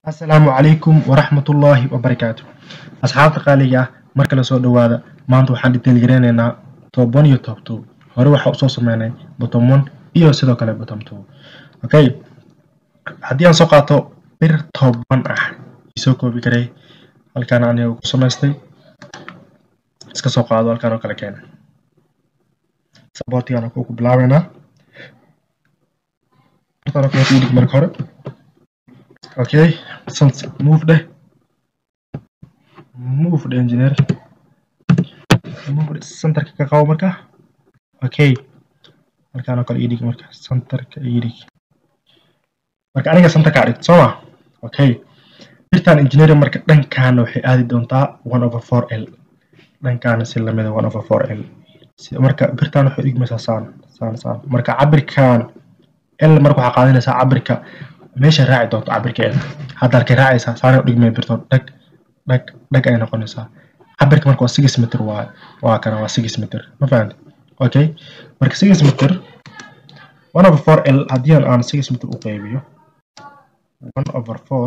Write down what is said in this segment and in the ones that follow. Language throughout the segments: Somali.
asalaamu calaykum waraxmatullaahi wabarakaatu asxaabta qaaliga ah markale soo dhowaada maanta waxaan dhiteelgareyneynaa top one iyo top two hore waxaa usoo sameynay bottom one iyo sidoo kale bottom two okay haddii aan soo qaato bir top one ah isoo koobi karay halkaan aniga ku samaystay iska soo qaado halkaan oo kale keena saboortigaan ku bilaabeynaa halkaan oo kale ku dhig marka hore okay move dheh move dheh engineer move centerka ka qabo marka okay halkaan oo kale ii dhig marka centerka ii dhig marka aniga centerka aa dhigto sooma okay birtaan engineering marka dhankaana waxay aadi doontaa one over four l dhankaana si lamida one over four l marka birtaan waxay dhigmaysaa saan saan saan marka cabirkan l marka waxaa qaadanaysaa cabirka meesha raaci doonto cabirkeeda hadda halkay raacaysaa saana u dhigmay birto dhag dhag dhag ay noqonaysaa cabirka marka waa six meter waa waa kana waa six meter ma fahamti okay marka six meter one over four l haddii aan six meter u qaybiyo one over four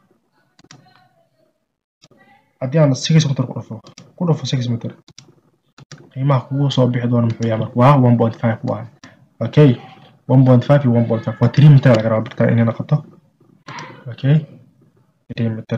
haddii aan six meter ku dhufo ku dhufo six meter qiimaha kugu soo bixi doona muxuu yahay marka waa one point five waa okay 1.5 iyo 1.5 waa 3 meter laga rabaa birta inay noqoto okay 3 meter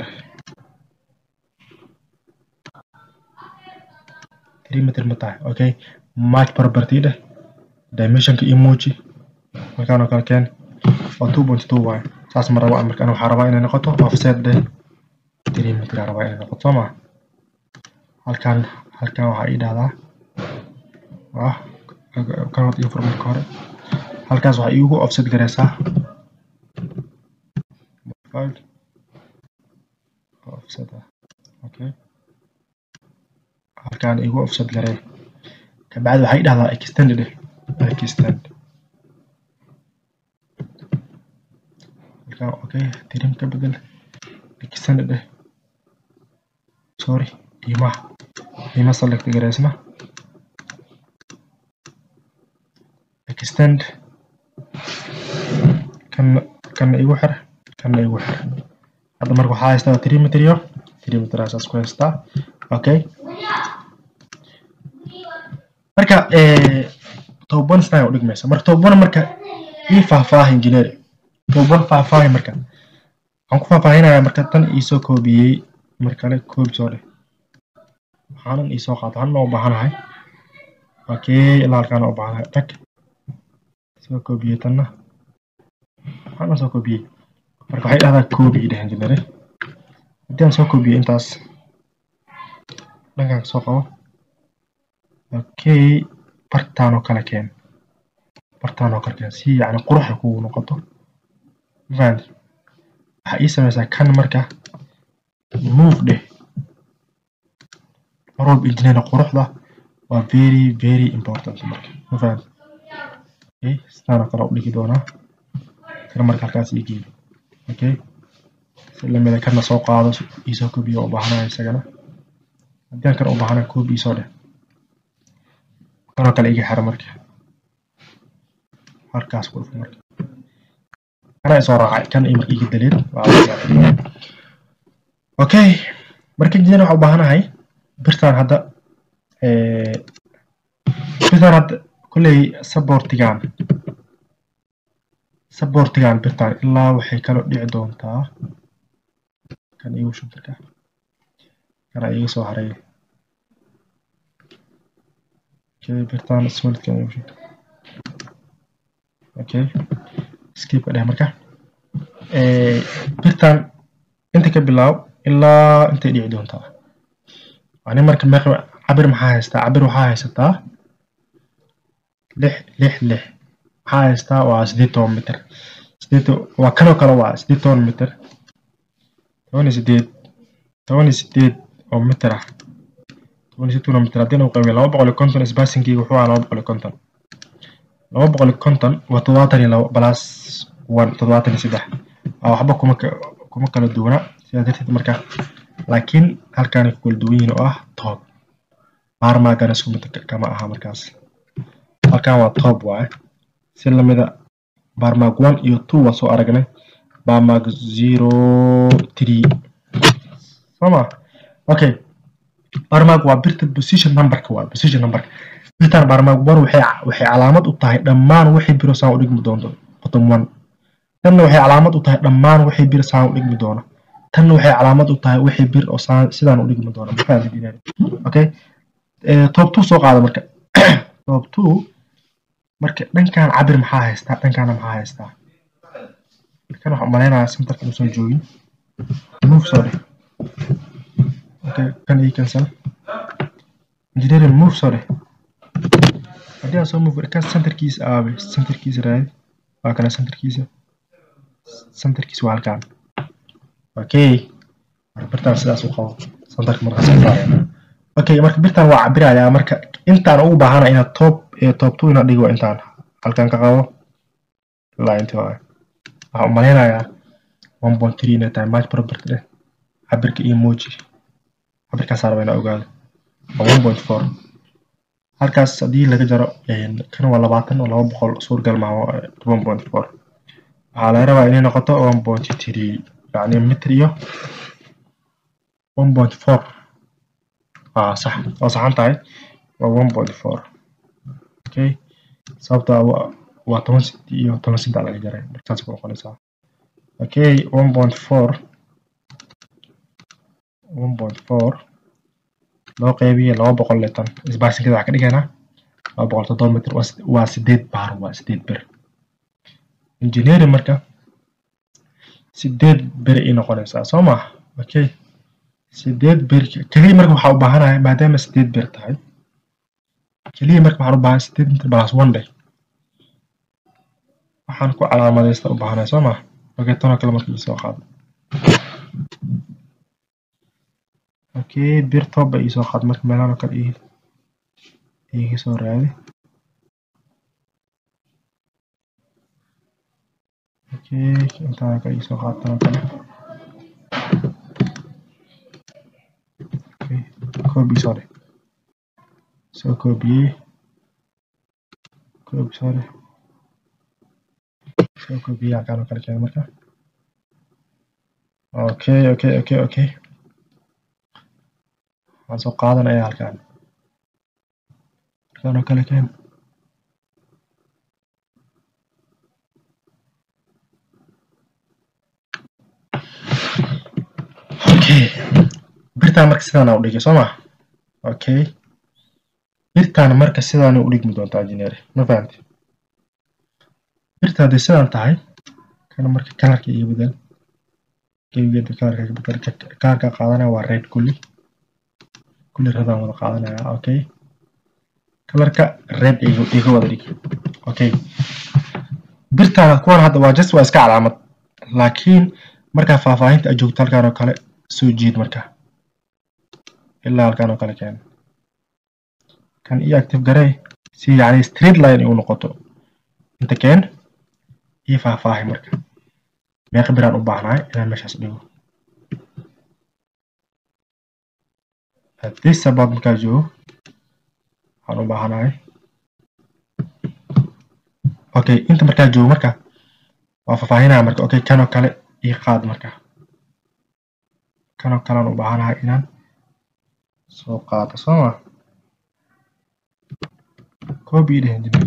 3 meter ma tahay okay match property dheh dimensionka emoji markaan oo kale keen waa 2.2 waay saas ma rabo marka waxaa rabaa inay noqoto offset dheh 3 meter aa rabaa inay noqoto soo ma halkaan halkaan waxaa ii dhahdaa waa kanood iyo formarka hore halkaas waxaa iigu offset gareysaa offset okay halkaan iigu offset garee kabacdi waxaa ii dhahdaa extend dheh extend halkaan okay tirim ka bedel extend dheh sorry qiimaha qiima select gareysna extend kana kana igu xir kana igu xir hadda marka waxaa haystaa three meter iyo three meter asaas ku haystaa okay marka toban sana u dhigmaysa marka toban marka ii faahfaaha engineer toban faahfaahi marka waxaan ku faahfaahinayaa marka tan iisoo koobiyey markale koobi soo dheh waxaanan iisoo qaato waxaan u baahanahay okay ilaa halkaan u baahanahay tag soo koobiyey tanna waxaan soo koobiyey marka waxay dhahdaa koobi dheh engineer haddii aan soo koobiyey intaas dhankaan soo qabo okay bartaan oo kale keen bartaan oo kale keen si yacni quruxa kugu noqoto fahant waxaa ii samaysaa kan marka move dheh mar walba engineer quruxda waa very very important marka ma fahant okay sidaan oo kale u dhigi doonaa kana marka halkaas ii geeyo okay si lamida kana soo qaado iisoo koobiyo u baahanayo isagana haddii aan kana u baahanayo koobi iisoo dheh kanoo kale iga xira marka halkaas ku dhufo marka kana isoo raacay kan iyo marka iga daleed okay marka jidana waxaa u baahanahay birtaan hadda birtaan hadda kolley saboortigaan saboortigaan birtaan ilaa waxay kaloo dhici doontaa kan igu shuntarka kana iga soo haray okay birtaan solidkan igu shuntar okay skipka dheh marka birtaan inta ka bilaab ilaa intay dhici doontaa ani marka meeqa cabir maxaa haystaa cabir waxaa haysataa lix lix lix maxaa haystaa waa sideed toban mitir sideed waa kanoo kale waa sideed toban mitir toban iyo sideed toban iyo sideed oo mitir ah toban iyo sideed mitir haddii uu qaybiyo laba boqol iyo konton spacingkii wuxuu ahaa laba boqol iyo konton laba boqol iyo konton waa toddobaatan iyo labo plus one toddobaatan iyo saddex waa waxba kuma kuma kala duwana sidaa darteed marka laakiin halkaanay ku kala duwan yihiin oo ah toob baarmaagana isku mid kama aha markaas halkan waa toob waaye si lamida baarmaag one iyo two waa soo aragnay barmark zero three soma okay barmark waa birta position numberka waa position numberka birtan barmark one waxay waxay calaamad u tahay dhammaan wixii biro saan u dhigmi doonto bottom one tanna waxay calaamad u tahay dhammaan wixii bir saan u dhigmi doona tanna waxay calaamad u tahay wixii bir oo saan sidaan u dhigmi doona maxaa okay top two soo qaada marka top two marka dhankan cabir maxaa haystaa dhankana maxaa haystaa kan waxaan malaynayaa centerka inuusan joogin move soo dheh okay kan ii cancel engineering move soo dheh haddii aan soo move kan centerkiisa aabe centerkiisa raadi waa kana centerkiisa centerkiisa waa halkaan okay marka birtaan sidaas u qabo centerka markaas ku saarayna okay marka birtaan waa cabirayaa marka intaan ugu baahana inaad top top two inaad dhigo intaan halkan ka qabo ilaa inta waaye waxaan u malaynayaa one point three inay tahay match property dheh cabirka iyo moji cabirkaas raba inaa ogaado waa one point four halkaas haddii laga jaro kan waa labaatan oo laba boqol suurgal maaha one point four waxaa laga rabaa inay noqoto one point three yacni mitir iyo one point four aa sax waa saxan tahay waa one point four okay sababta waa toban centi iyo toban centi laga jaray markaas ku noqonaysaa okay one point four one point four loo qeybiye laba boqol litan isbaarsinkada waxaa ka dhigaynaa laba boqol toddoba mitir waa sideed baar waa sideed bir engineering marka sideed bir ay noqonaysaa soo maha okay sideed bir keliya marka waxaa u baahanahay maadaama sideed bir tahay keliya marka waxaan u baahan sideed mitir balas one day waxaan ku calaamadaysta u baahanahay soo maha okay tanoo kale marka isoo qaado okay bir toba isoo qaad marka meelahan oo kale iga soo raadi okay intaan kale isoo qaad tanoo kale okay copy soo dheh soo koobiyey copy soo dheh soo koobiyey halkaan oo kale keena marka okay okay okay okay waxaan soo qaadanaya halkaan halkaan oo kale keen okay birtaan marka sidaan u dhigay soo ma okay birtaan marka sidaan u dhigmi doontaa engineer ma fahamti birta hadday sidaan tahay kana marka kalarka iga bedel gebigeeda kalarka iga bedel kalarka qaadanaya waa red kulli kulli radaan wada qaadanaya okay kalarka red iga wada dhig okay birtaan kuwan hadda waa just waa iska calaamad laakiin markaa faahfaahinta aad joogto halkaan oo kale soo jiid marka ilaa halkaan oo kale keen kan io active garee si yacni straight line u noqoto inta keen io faahfaahi marka meeqa biraan u baahnahay inaan meeshaas dhigo this about markaa joogo waxaan u baahanahay okay inta markaa joogo marka waa faahfaahinaya marka okay kanoo kale ii qaad marka kanoo kalean u baahanahay inaan soo qaado soo ma copy dheh engineer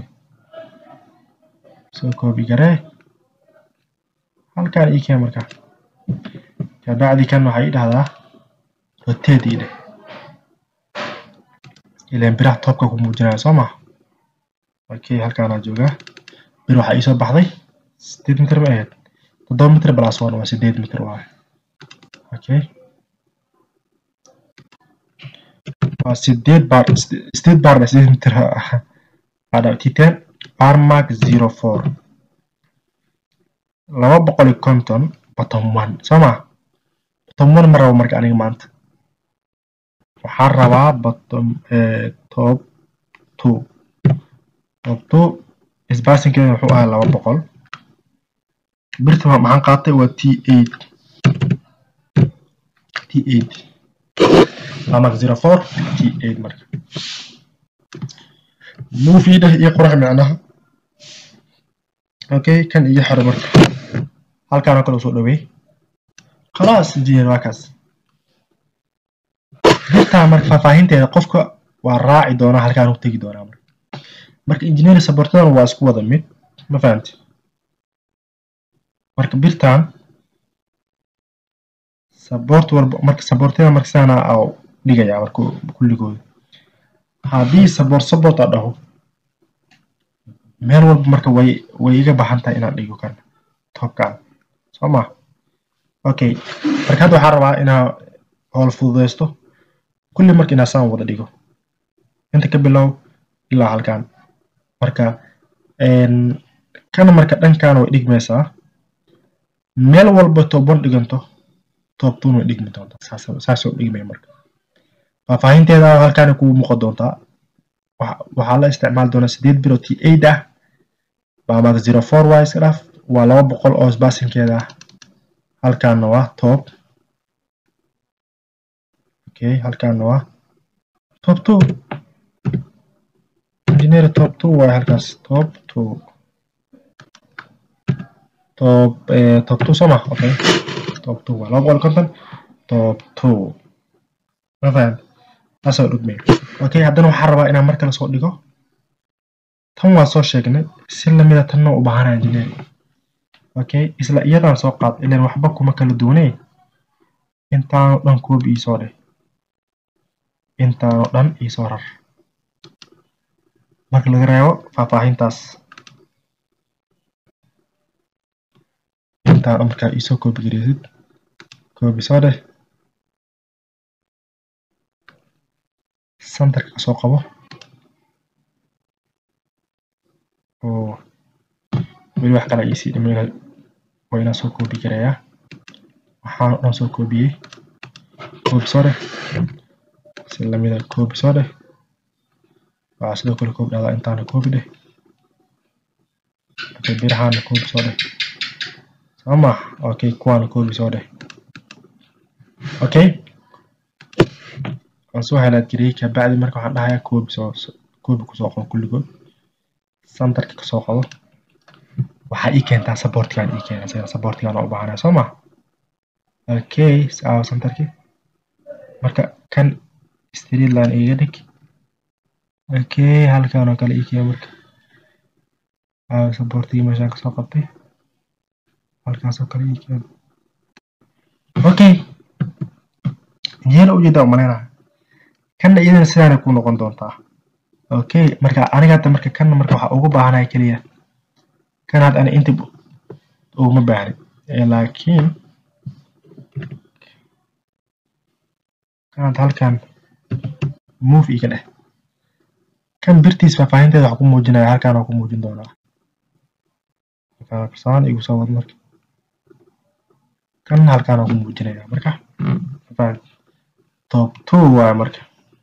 soo copy garee halkaan ii keen marka kabacdi kan waxaa ii dhahdaa rotate ii dheh ileen biraha toobka ku muujinaya soo ma okay halkaanaa joogaa bir waxaa iisoo baxday sideed mitir ma ahayd toddoba mitir plus one waa sideed mitir waaye okay waa sideed bar sideed bar sideed mitir adabtiteen barmark zero four laba boqol iyo konton bottom one soo ma bottom one ma rabo marka aniga maanta waxaan rabaa bottom top two top two isbaasinkeeda wuxuu ahaa laba boqol birta maxaan qaatay waa t eight t eight barmark zero four t eight marka movie dheh iyo qurux micnaha okay kan iyo xiro marka halkaan oo kale usoo dhaweey khalaas engineer waa kaas birtaan marka faahfaahinteeda qofka waa raaci doonaa halkaan u tegi doonaa marka marka engineer supportadan waa isku wada mid ma fahamti marka birtaan support walba marka supportada marka sidaana aa dhigayaa marka kulligooda haddii support support aa dhaho meel walba marka way way iga baxan tahay inaan dhigo kan topkan soo ma okay marka hadda waxaan rabaa inaa howl fududeysto kulli marka inaa saan wada dhigo inta ka bilow ilaa halkan marka kana marka dhankan way dhigmaysaa meel walba top one dhiganto top two way dhigmi doontaa saasoo dhigmaya marka faahfaahinteeda halkaana kugu muuqan doontaa waxaa la isticmaali doonaa sideed bilo t eight ah baamada zero four y iska dhaaf waa laba boqol oo sbaasinkeeda ah halkaana waa top okay halkaana waa top two engineer top two waaye halkaas top two top eh, top two soo ma okay top two waa laba boqol konton top two ma fahant taasoo dhugmay okay haddana waxaan rabaa inaan mar kale soo dhigo tan waan soo sheegnay si lamida tanna u baahanaa engineer okay isla iyadaan soo qaad ilan waxba kuma kala duwanee intaanoo dhan koobi iisoo dheh intaanoo dhan iisoo rar marka laga reebo faahfaahintaas intaan markaa iisoo koobi gareysid koobi soo dheh santarka kasoo qabo oo weli wax kale iisii dhimayna waa inaan soo koobi gareeyaa waxaan o dhan soo koobiyey koobi soo dheh si lamida koobi soo dheh waxaa sidoo kale koobi dhahdaa intaana koobi dheh okay birahaana koobi soo dheh sooma okay kuwaana koobi soo dheh okay waan soo halaad gariyey kabacdi marka waxaan dhahayaa koobi soo koobi kusoo qabo kulligood santarka kasoo qabo waxaa ii keentaa supportigaan ii keena isaga supportigaan u baahanaya soo ma okay aawa santarki marka kan street line iga dhig okay halkaan oo kale ii keena marka aawa supportigii meeshaan kasoo qabtay halkaas oo kale ii keena okay injeera ujeedaa umaleynaya kanna iyadana sidaanay ku noqon doontaa okay marka aniga hadda marka kanna marka waxaa ugu baahanaya keliya kan hadda ani inta uguma baahni laakiin kan hadda halkan move iga dheh kan birtiis faahfaahinteeda waxaa ku muujinaya halkaan waa ku muujin doonaa halkaan saan igu soo wad marka kan halkaan waa ku muujinaya marka top two waaye marka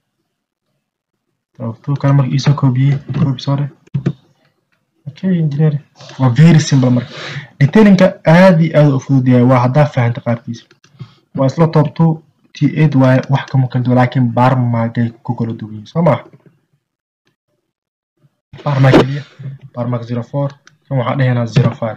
top two kan marka iisoo koobiyey koobi soo dheh okay engineer waa very simple marka detailinka aad iyo aad u fudud yahay waa haddaa fahanta qaarkiisa waa isla top two t eight waaye wax kama kala duwan laakiin baarmagay ku kala duwan yihiin soo ma baarmag keliya baarmag zero four kan waxaa dhehaynaa zero five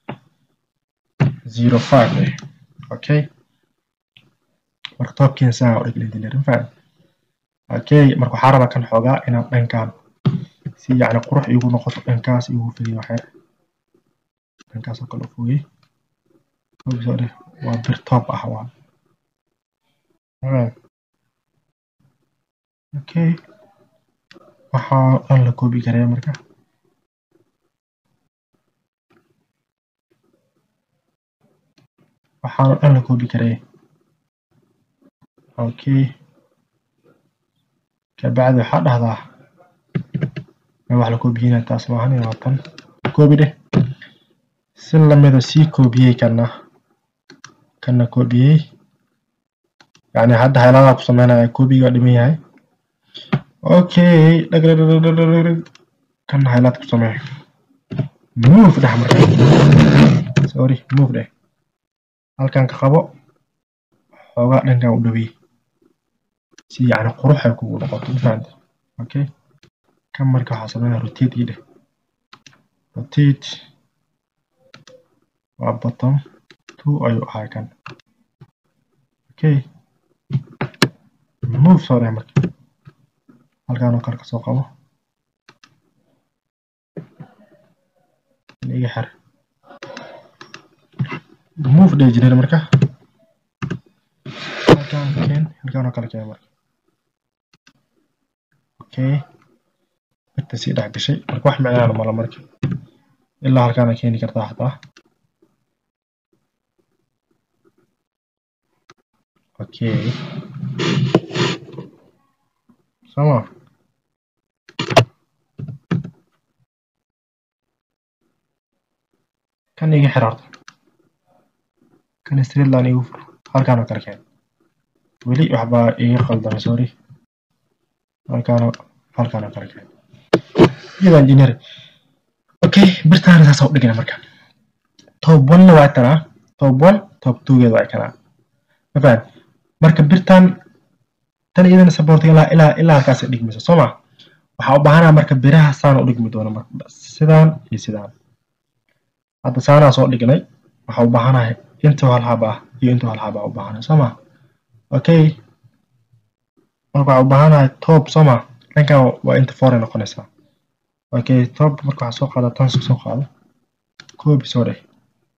zero five eh okay marka toobkiina saa u dhigin engineer faham okay marka waxaa rabaa kan xoogaa inaan dhankaan si yacni qurux iigu noqoto dhankaas iigu fidiyo waxyar dhankaas oo kale u fogey soo dheh waa bir top ah waa okay waxaa dhan la koobi karaya marka waxaana dhan la koobi karaya okay kabacdi waxaa dhahdaa wax la koobiyeyna taas maahan waa tan koobi dheh si lamida sii koobiyey kana kana koobiyey yani hadda hayladaa ku sameynaya koobiga dhiman yahay okay dhagdhagdhagdhagdhag kana haylaad ku sameey move dheh marka sorry move dheh halkan ka qabo xoogaa dhankan u dhaweey si yani qurux ay kugu noqoto mafahante okay kan marka waxaa sameynaya rotate ii dheh rotate waa bottom two ayuu ahaa kan okay move soo dheh marka halkaan oo kale kasoo qabo iga xir move dheh jineer marka halkaan keen halkaan oo kale keen marka okay birta sii dhex gashay marka wax micnaana mala marka ilaa halkaana keeni kartaa xataa okay sama kan iga xir horta kan straight line igu fur halkaan oo kale keen weli waxbaa iga qaldamay sorry halkaan halkaan oo kale keen iyada engineer okay birtaana saasa u dhigana marka top one-na waa tanaa top one top two-geeda waa kanaa ma fahad marka birtan tan iyadana supportiga ilaa ilaa ilaa halkaas dhigmayso soo ma waxaa u baahanaa marka biraha saan u dhigmi doona marka sidaan iyo sidaan hadda saanaa soo dhignay waxaa u baahanahay intuu hal hab ah iyo intuu hal hab ah u baahanay soo ma okay marka waxaa u baahanahay top soo ma dhankan waa inta foray noqonaysaa okay top marka waxaa soo qaada tan soo qaado copy soo dheh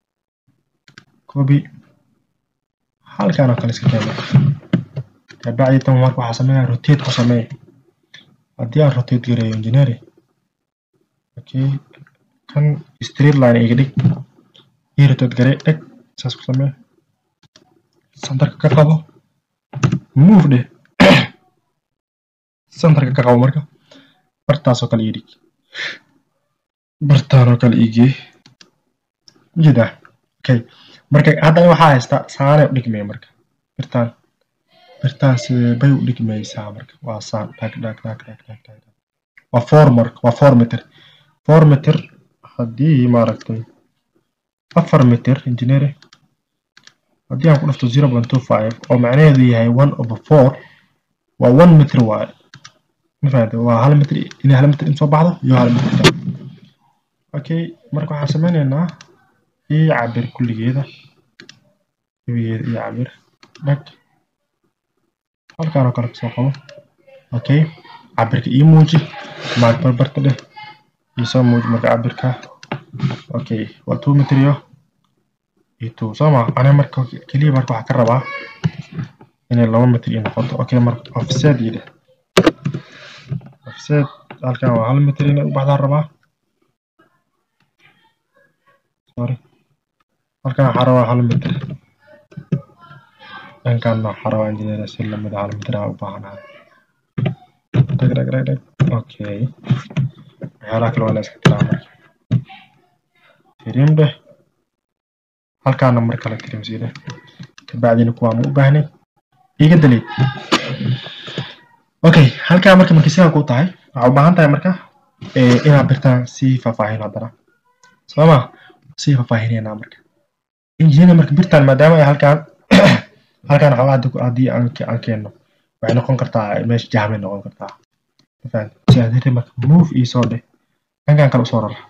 copy halkaan oo kale iska keena kabacdi tan marka waxaa sameeyaa rotate ku samee haddii aan rotate gareeyo engineer okay kan straight line iga dhig ii rotate garee dheg saas ku samee centerka ka qabo move dheh centerka ka qabo marka bartaas oo kale ii dhig bartaan oo kale ii gee jeedaa okay marka hadda waxaa haystaa saanay u dhigmaya marka birtaan birtaan sidee bay u dhigmaysaa marka waa saan dhag dhag dhag dhag dhag dhag waa four marka waa four meter four meter haddii maaragtay afar meter engineer haddii aan ku dhafto zero point two five oo macnaheedu yahay one over four waa one meter waaye ma fahamtay waa hal meter inay hal meter in soo baxdo iyo hal meter okay marka waxaan sameynaynaa ii cabir kulligeeda gebigeeda ii cabir dhag halkaan oo kale kasoo qabo okay cabirka ii muuji maag barbarta dheh iisoo muuji marka cabirka okay waa two meter iyo iyo two soo ma aniga marka keliya marka waxaa ka rabaa inay laba meter ii noqoto okay marka offset ii dheh offset halkaan waa hal meter inay u baxdaan rabaa sorry halkaan waxaa rabaa hal meter dhankaan waxaa rabaa engineer si lamid ah hal meter aan u baahanahay dhag dhag dhag dhag okay waxyaalaha kale waa la iska tiraa marka tirim dheh halkaana mar kale tirim sii dheh kabacdina kuwaa ma u baahnay iga daliid okay halkaa marka markay sidaa ku tahay waxaa u baahan tahay marka inaad birtaan sii faahfaahin haddana sooma sii faahfaahineynaa marka engineer marka birtaan maadaama ay halkaan halkaan waxaa haddii aan keenno waxay noqon kartaa meesha jahmay noqon kartaa mafahantay marka move ii soo dheh dhankan kale usoo rara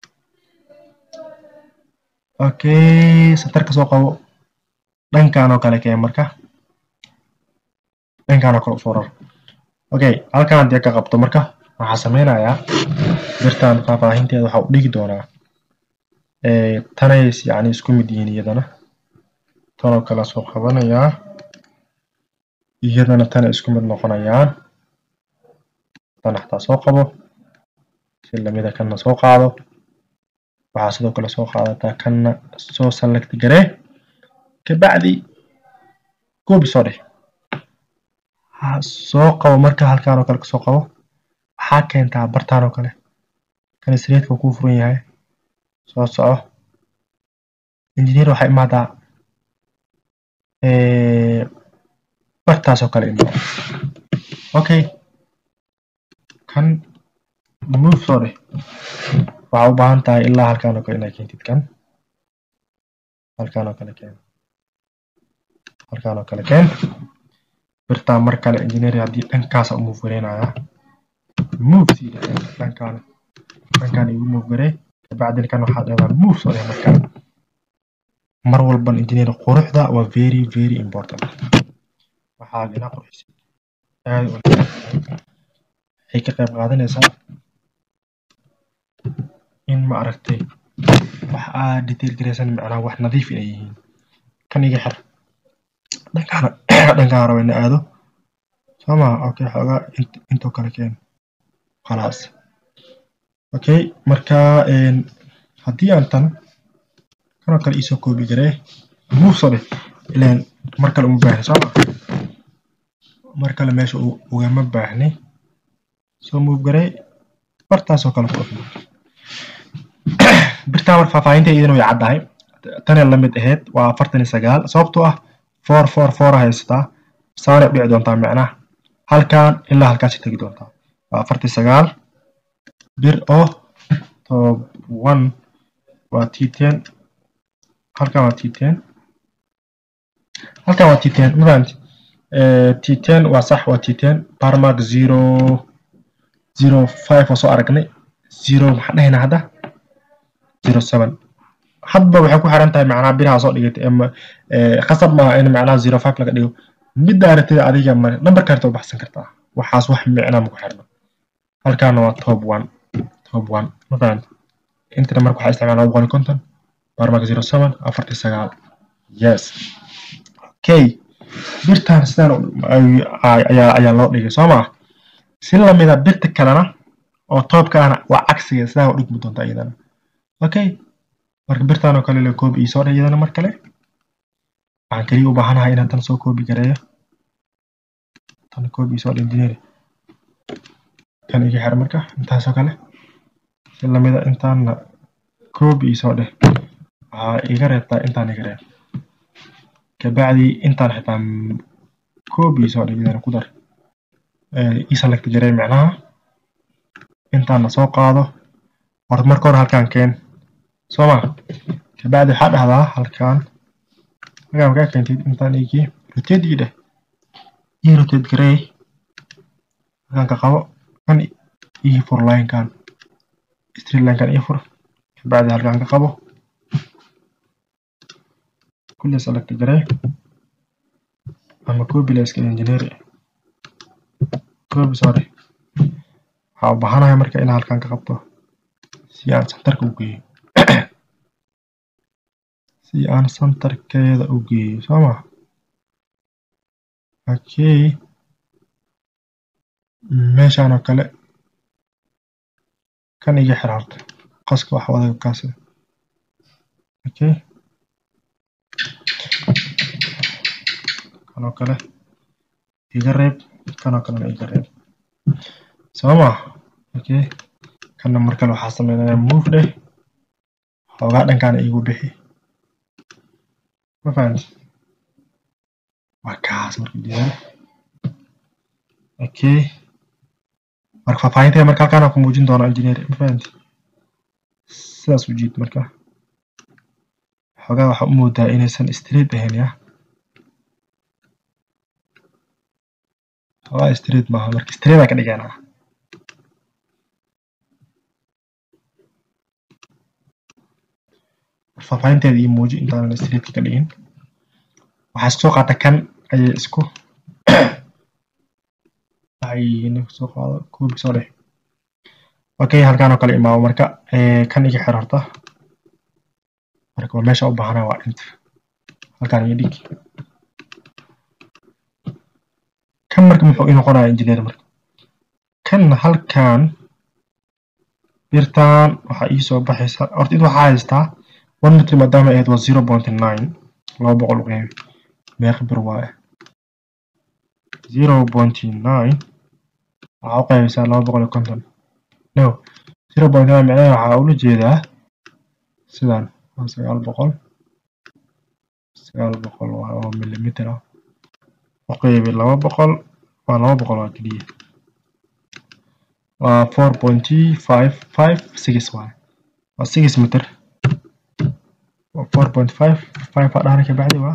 okay satarka soo qabo dhankaan oo kale keen marka dhankaan oo kale usoo rara okay halkaan haddii ka qabto marka waxaa sameynayaa birtaan faahfaahinteeda waxaa u dhigi doonaa tanays yani isku mid yihiin iyadana tanoo kale soo qabanayaa iyadana tana isku mid noqonayaan tan xataa soo qabo si lamida kanna soo qaado waxaa sidoo kale soo qaadataa kanna soo select garee kabacdi goobi soo dheh soo qabo marka halkaan oo kale kasoo qabo waxaa keentaa bartaan oo kale kan sreedka kuu furan yahay soo soco engineer waxaa imaadaa bartaas oo kale imaado okay kan move soo dheh waxaa u baahan tahay ilaa halkaan oo kale inaad keentid kan halkaan oo kale keen halkaan oo kale keen birtaan mar kale engineer haddii dhankaasa u move gareynayaa move sii dheh dhankaan dhankaan igu move garee kabacdina kan waxaa dheedaa move soo dheh markaan mar walban engineer quruxda waa very very important waxaa inaa qurxisa aad u waxay ka qayb qaadanaysaa in ma aragtay wax aad detail garaysan macnaha wax nadiif inay yihiin kan iga xir dhankaana dhankaan raba ina aado soo ma okay xoogaa intoo kale keen khalaas okay marka haddii aan tan kanoo kale iisoo koobi garee move soo dheh ilaan mar kale uma baahni soo ma mar kale meesha ugama baahni soo move garee bartaasoo kale ku dhufmo birtaan mar faahfaahinta iyadana way caddahay tanee la mid ahayd waa afartan iyo sagaal sababtoo ah four four four haysataa saanay u dhici doontaa macnaha halkan ilaa halkaasi tegi doontaa waa afartan sagaal bir oo tob one waa t ten halkan waa t ten halkan waa t ten ma fahamti t ten waa sax waa t ten barmark zero zero five oo soo aragnay zero maxaan dhahaynaa hadda zero seven hadba waxay ku xiran tahay macnaha biraha soo dhigatay ama qasab maaha in macnaha zero five laga dhigo midda aragtida adiga ma nambarka harta u baxsan kartaa waxaas wax micnaa maku xirno halkaana waa top one top one ma fahanta intana marka waxaa isticmaalaa boqol iyo konton barmark zero seven afartii sagaal yes okay birtan sidaan ayaa ayaa loo dhigay soo maa si lamida birta kalena oo toobka ahna waa cagsiga sidaa u dhigmi doontaa iyadana okay marka birtan oo kale le koobi ii soo dheh iyadana mar kale waxaan keliya u baahanahay inaan tan soo koobi gareeyo tan koobi ii soo dheh engineer kan iga xir marka intaasoo kale si lamida intaanna koobi ii soo dheh waxaa iga reebtaa intaan iga reeb kabacdi intaan xitaa koobi ii soo dheh iyadana ku dar ii select garee macnaha intaana soo qaado horta marka hore halkaan keen soo ma kabacdi waxaa dhahdaa halkaan halkaan markaa keentid intaan igii rotate ii dheh ii rotate garee halkaan ka qabo kan ii fur linekan straight linekan ii fur kabacdi halkaan ka qabo kulli select garee ama copy la iska engineer copy sorry waxaa u baahanahay marka inaan halkaan ka qabto si aan centerka u geeyo si aan centerkeeda u geeyo soo ma okay meeshaan oo kale kan iga xir horta qaska wax wadaga kaas okay kanoo kale iga reeb kanoo kalena iga reeb soo ma okay kanna mar kale waxaa sameynaya move dheh xoogaa dhankaana iigu bixi ma fahanti waa kaas marka diyaari okay marka faahfaahinteeda marka halkaan ku muujin doona engineer ma fahanti sidaas u jiid marka xoogaa waxaa u moodaa inaysan straight ahayn ya xoogaa straight maaha marka straight aa ka dhiganaa faahfaahinteeda iyo muuji intaanan straightka ka dhigin waxaa isku soo qaata kan ayay isku waxay soo qaado koobi soo dheh okay halkaan oo kale imaamo marka kan iga xir horta marka waa meesha u baahanaa waa inta halkaan iyo dhig kan marka muxuu ii noqonaya engineer marka kan halkaan birtaan waxaa ii soo baxaysa horta id waxaa haystaa one meter maadaama ahayd waa zero point nine laba boqol u qeybi meeqa bir waaye zero point nine waxaa u qeybaysaa laba boqol iyo konton no zero point nine micnaheeda waxaa ula jeedaa sidan waa sagaal boqol sagaal boqol waa oo millimeter ah u qeybi laba boqol waa laba boqol waa keliya waa four point five five six waaye waa six meter four point five five aa dhahana kabacdi waa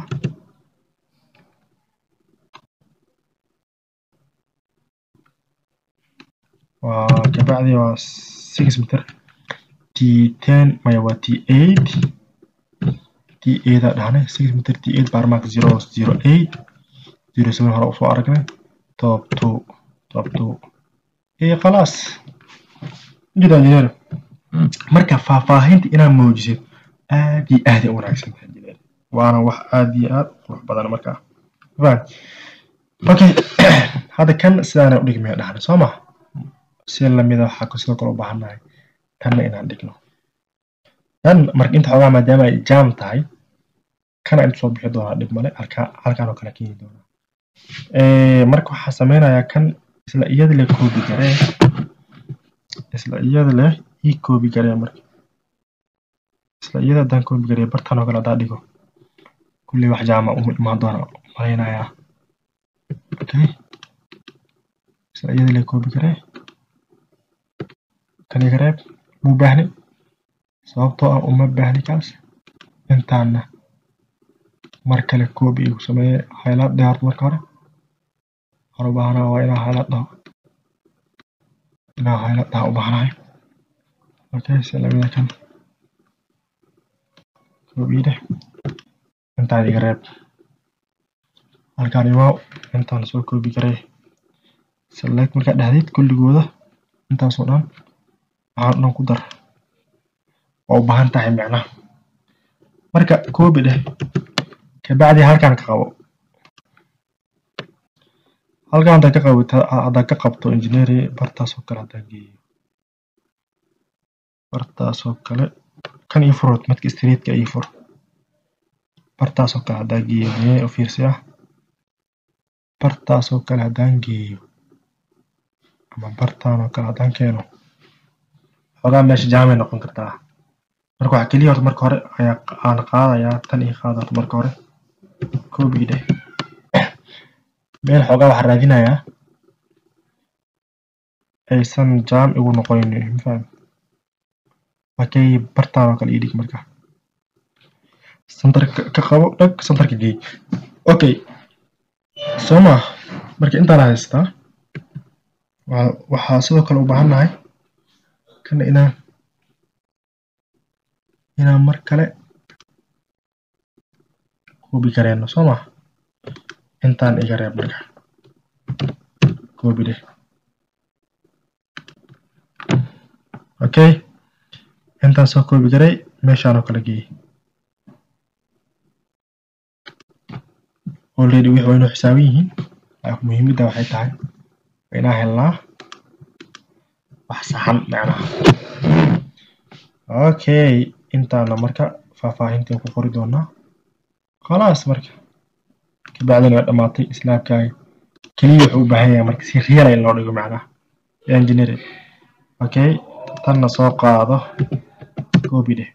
waa kabacdi waa six meter t ten maya waa t eight t t ada dhahnay six meter t eight bar mark zero zero eight zero seven hore usoo aragnay top two top two iyo khalaas jida engineer marka faahfaahinta inaad muujisid aad iyo aad ay u wanaagsan tahay engineer waana wax aad iyo aad u qurux badan markaa faham okay hadda kan sidaana u dhigmaya dhahnay soo ma si lamida waxaa sidoo kale u baahannahay tanna inaan dhigno tan marka inta xoogaa maadaama ay jaam tahay kana inta soo bixi doonaa dhib male halkaa halkaan oo kale keeni doonaa marka waxaa sameynayaa kan isla iyada leh koobi garee isla iyada leh ii koobi garee marka isla iyada haddaan koobi garee bartaan oo kale haddaa dhigo kulley wax jaama uma imaan doona malaynayaa okay isla iyada leh koobi garee kan iga reeb muu baahni sababtoo ah uma baahni kaas intaana mar kale koobi igu sameeye haylaad dheerto marka hore waxaan u baahanaa waa inaa haylaad dhaho inaa haylaad dhaha u baahanahay okay si lamida kan koobi dheh intaan iga reeb halkaan imaaw intaan soo koobi garee select markaa dhahdeed kulligooda intaasoo dhan waxaan dhan ku dar waa u baahan tahay micnaha marka koobi dheh kabacdi halkaan ka qabo halkaan haddaa ka qabto haddaa ka qabto engineering bartaasoo kale haddaan geeyo bartaasoo kale kan ii furod midka streetka ii fur bartaasoo kale haddaan geeyo miyay u fiirsi ah bartaasoo kale haddaan geeyo ama bartaan oo kale haddaan keeno xogaa meesha jaamay noqon kartaa marka waxaa keliya horta marka hore ayaa aan qaadayaa tan ii qaada horta marka hore koobii dheh meel xoogaa waxaa raadinayaa aysan jaam igu noqonin mafaham markay bartaan oo kale ii dhig marka santarka ka qabo dhag santarka geey okay soo ma marka intaan haystaa waxaa sidoo kale u baahannahay kana inaan inaan mar kale koobi gareyno soo ma intaan iga reeb marka koobi dheh okay intaan soo koobi garay meeshaan oo kale geey already wixii waa inuu xisaaban yihiin muhiimadda waxay tahay waa inaan helnaa wax saxan macnaha okay intaana marka faahfaahintii ku qori doonaa khalaas marka kabacdina waa dhammaatay islaamkaaga keliya wuxuu u baahan yahay marka si real in loo dhigo macnaha engineering okay tanna soo qaado copy dheh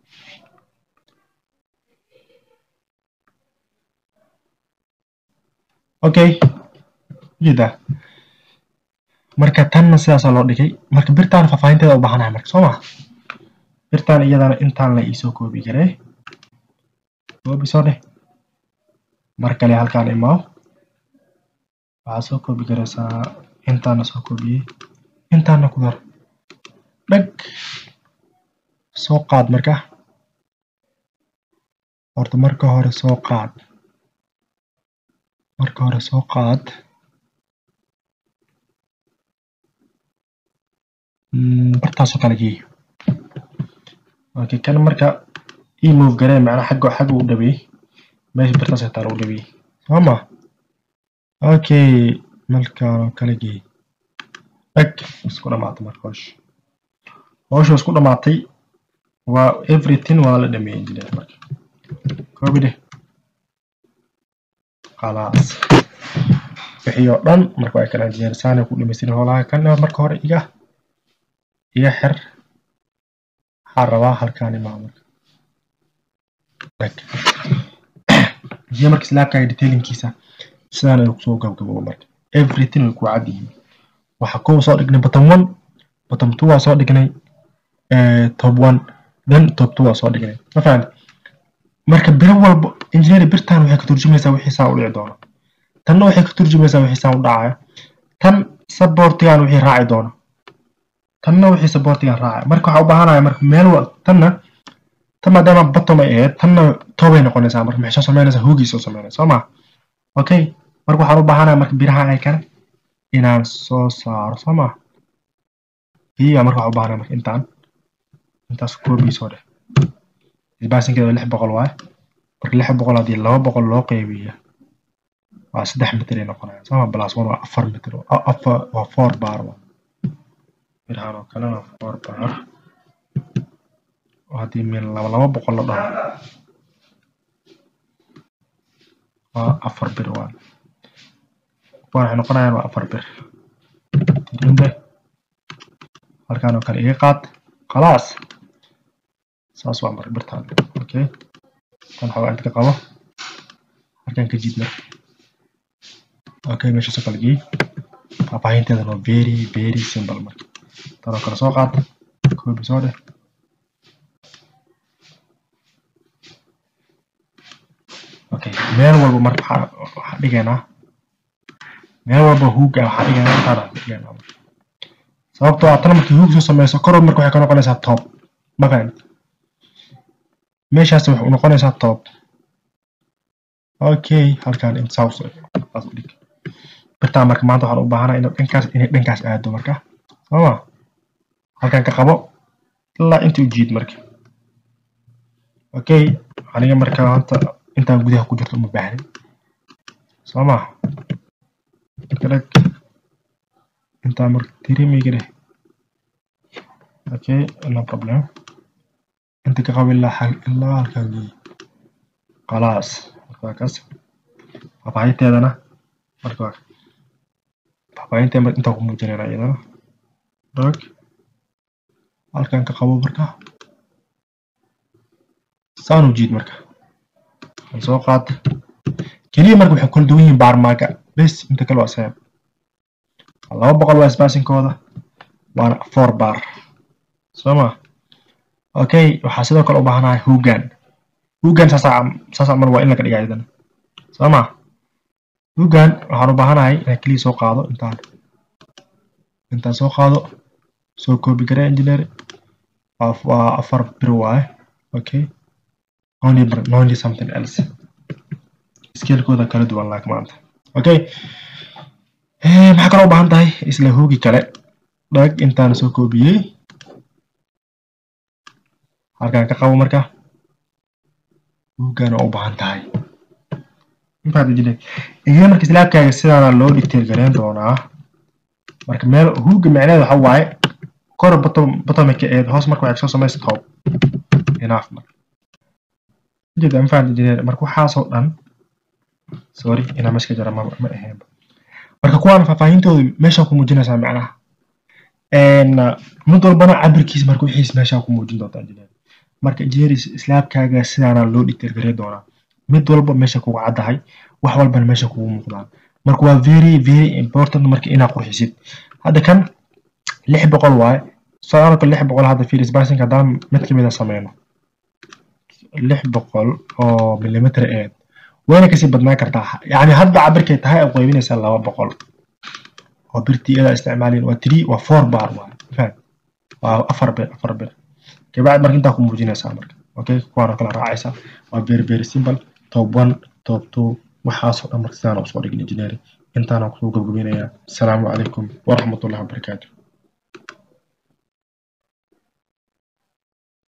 okay ujeedaa marka tanna sidaasaa loo dhigay marka birtaan faahfaahinteeda u baahanahay marka soo ma birtaan iyadana intaan la iisoo koobi garee koobi soo dheh mar kale halkaan imaaw waxaa soo koobi garaysaa intaana soo koobiyey intaana ku dar dhag soo qaad marka horta marka hore soo qaad marka hore soo qaad bartaasoo kale geeyo okay kan marka ii move garee macnaa xagga xagga u dhabeey meesha birtaas xitaa lagu dhabeey soo ma okay malkaanoo kale geey dhag isku dhamaatay marka howsha howsha isku dhamaatay waa everything waa la dhameeyey engineer marka koobi dheh khalaas wixii oo dhan marka waa kala engineer saanay ku dhamaystirin howlaha kan marka hore iga iga xir waxaan rabaa halkaan imaa marka dhag iyo marka slaabkaaga detailinkiisa sidaan ay kusoo gabgaboobo marka everything way ku cad yihiin waxa kow soo dhignay bottom one bottom two waa soo dhignay top one then top two waa soo dhignay ma fahamti marka biro walba engineering birtan waxay ka turjumaysaa wixii saa u dhici doona tanna waxay ka turjumaysaa wixii saa u dhacaya tan supportigan wixii raaci doona tanna wixii supportigan raacaya marka waxaa u baahanaya marka meel tanna tan maadaama bottom ay ahayd tanna toobay noqonaysaa marka maxay soo samaynaysaa hoogii soo samaynaysaa soo ma okay marka waxaan u baahanahay marka biraha ay kan inaan soo saaro soo ma iyo marka waxaan u baahanahay marka intaan intaas koobii soo dheh isbaasinkeeda lix boqol waaye marka lix boqol haddii laba boqol loo qeybiyo waa saddex mitir ay noqonayaan sama plus one waa afar mitir afar waa four bar waa birahan oo kalena four bar haddii meel laba laba boqol la dhaho waa afar bir waa kuwan waxay noqonayaan waa afar bir tirinde halkaan oo kale iga qaad khalaas saas waa marka birtaan okay tan xoogaa inta ka qabo halkaan ka jiid marka okay meeshaasoo kale geey faahfaahinteedana waa very very simple marka tan oo kale soo qaad koobi soo dheh okay meel walba marka waxaa dhigaynaa meel walba huuga waxaa dhigaynaa intaana dhigaynaa sababtoo ah tan markii huug soo sameyso kor marka waxay ka noqonaysaa top ma fahamti meeshaas waxay noqonaysaa top okay halkaan in south saas u dhig birtaan marka maanta waxaan u baahanaa inay dhankaas inay dhankaas aado marka sooma halkaan ka qabo ilaa inta u jiid marka okay aniga marka hanta intaan gudaha ku jirto uma baahnin soo ma kalag intaan marka tirimiga dheh okay no problem inta ka qabo ilaa xal ilaa halkaan geey khalaas marka waa kaas faahfaahinteedana marka waa faahfaahinteeda marka intaan ku muujinayna iyadana rag halkaan ka qabo marka saan u jiid marka soo qaad keliya marka waxay kala duwan yihiin baarmaaga bes inta kale waa same laba boqol waa isbaasinkooda waana four bar soo ma okay waxaa sidoo kale u baahanahay hogan hogan saasaa saasaa mar waa in laga dhigaa iyadana soo ma hogan waxaan u baahanahay inaan keliya soo qaado intaan intaan soo qaado soo koobi garee engineer waa afar bir waaye okay only only something else skeelkooda kala duwan laak maanta okay maxaa kaloo u baahan tahay isla hoogi kale dhag intaan soo koobiyey halkaan ka qabo marka hoogana u baahan tahay intaad jile iyo marka islaabkaaga sidaana loo dictate gareyn doonaa marka meel hooga macneed waxa waaye kor bottom bottomka eed hoos marka waxay soo samaysa top enough marka ujeeda ma fahamta engineer marka waxaasoo dhan sorry inaa meesha ka jara ma ma ahayn marka kuwaan faahfaahintooda meeshaa ku muujinaysaa macnaha mid walbana cabirkiisa marka wixiis meeshaa ku muujin doontaa engineer marka engineer islaabkaaga sidaana loo dhigteer garee doonaa mid walba meesha kugu caddahay wax walbana meesha kugu muuqdaan marka waa very very important marka inaa qurxisid hadda kan lix boqol waaye soconka lix boqol hadda fiiris basinka haddaan mid kamid a sameyno lix boqol oo millimeter eed wayna kasii badnaan kartaa yani hadda cabirkay tahay aad qaybinaysaa laba boqol oo birtii iyada isticmaalin waa three waa four bar waa faham waa afar bir afar bir kabacdi marka intaa ku muujinaysaa marka okay kuwaan oo kala raacaysa waa very very simple top one top two waxaasoo dhan marka sidaan usoo dhigin engineering intaana kusoo gabgabaynayaa asalaamu calaykum waraxmatullahi wabarakaatu